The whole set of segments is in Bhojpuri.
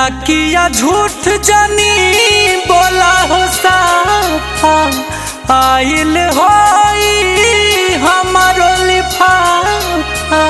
डाकिया झूठ जानी बोला हो साफा आइल होई हमारो लिफाफा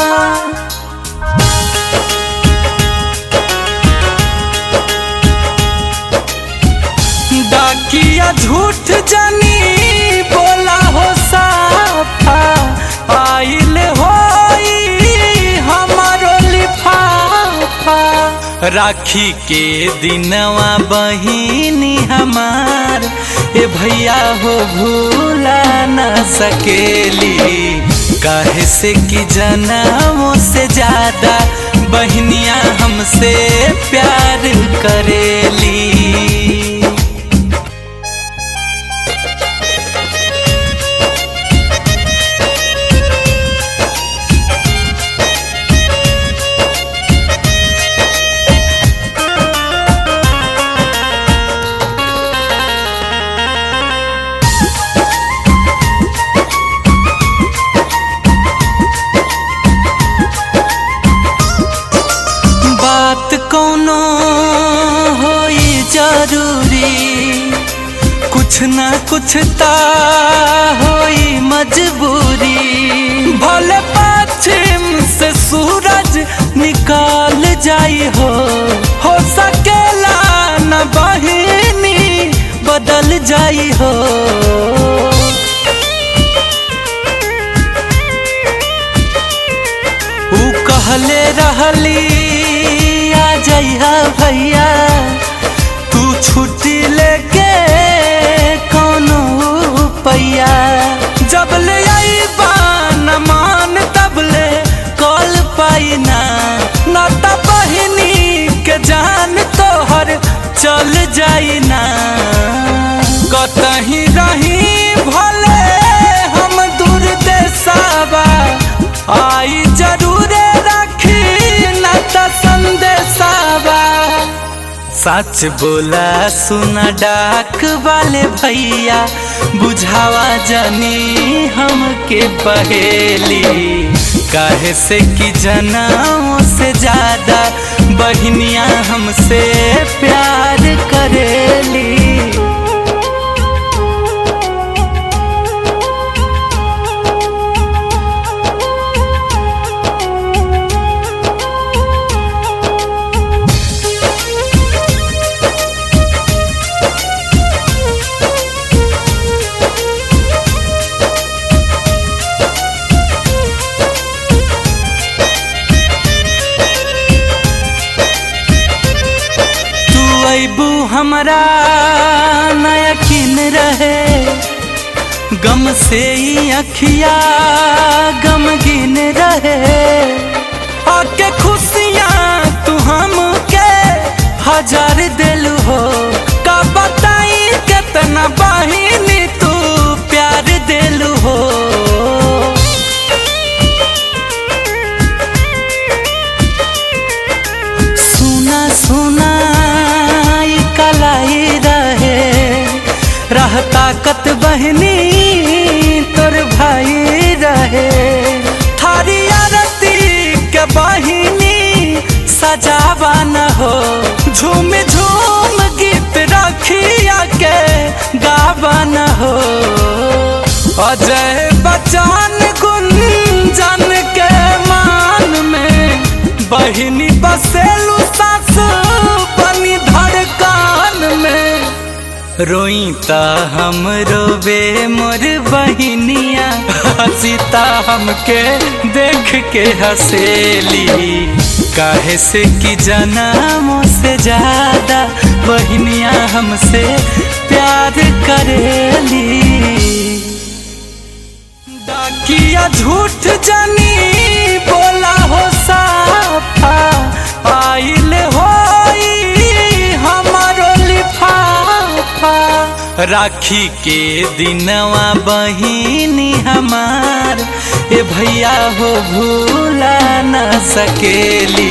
डाकिया झूठ जानी बोला हो साफा आइल होई हमारो लिफाफा राखी के दिनवा बहिनी हमार ए भैया हो भूला न सकेली काहे से कि जन्मों से ज्यादा बहनिया हमसे प्यार करेली बात कोनो होई जरूरी कुछ ना कुछ ता होई मजबूरी भले पश्चिम से सूरज निकाल जाई हो हो सकेला न बहिनी बदल जाई हो ऊ कहले रहली आ जइहा भैया तू छुट्टी लेके कौनो पैया जब ले आईबा न मान तब ले कॉल पाई ना न त बहिनी के जान तोहर चल जाई ना कतही रही भले हम दूर देसावा आई जरूरे रखी न त संदेशावा सच बोला सुना डाक वाले भैया बुझावा जानी हमके पहेली काहे से कि जनाओं से ज्यादा बहनिया हमसे प्यार करेली तू अबू हमरा न यकीन रहे गम से ही अखिया गमगीन रहे आके खुशियाँ तू हमके हजार दिल हो का बताई कितना बहिनी तू प्यार दिल हो सुना सुना ई कलाई रहे रह ताकत बहनी तोर भाई रहे थारी आरती के बहिनी सजावा न हो झूम झूम गीत रखिया के गावा न हो अजय बच्चन गुंजन के मान में बहिनी बसेलू सास बनी धड़कान में रोई ता हम रोबे मोर बहिनिया हसीता हमके देख के हसेली काहे से कि जन्मों से ज्यादा बहनिया हमसे प्यार करेली डाकिया झूठ जानी बोला हो साफा आइल होई हमारो लिफाफा राखी के दिनवा बहिनी हमार ए भैया हो भूला न सकेली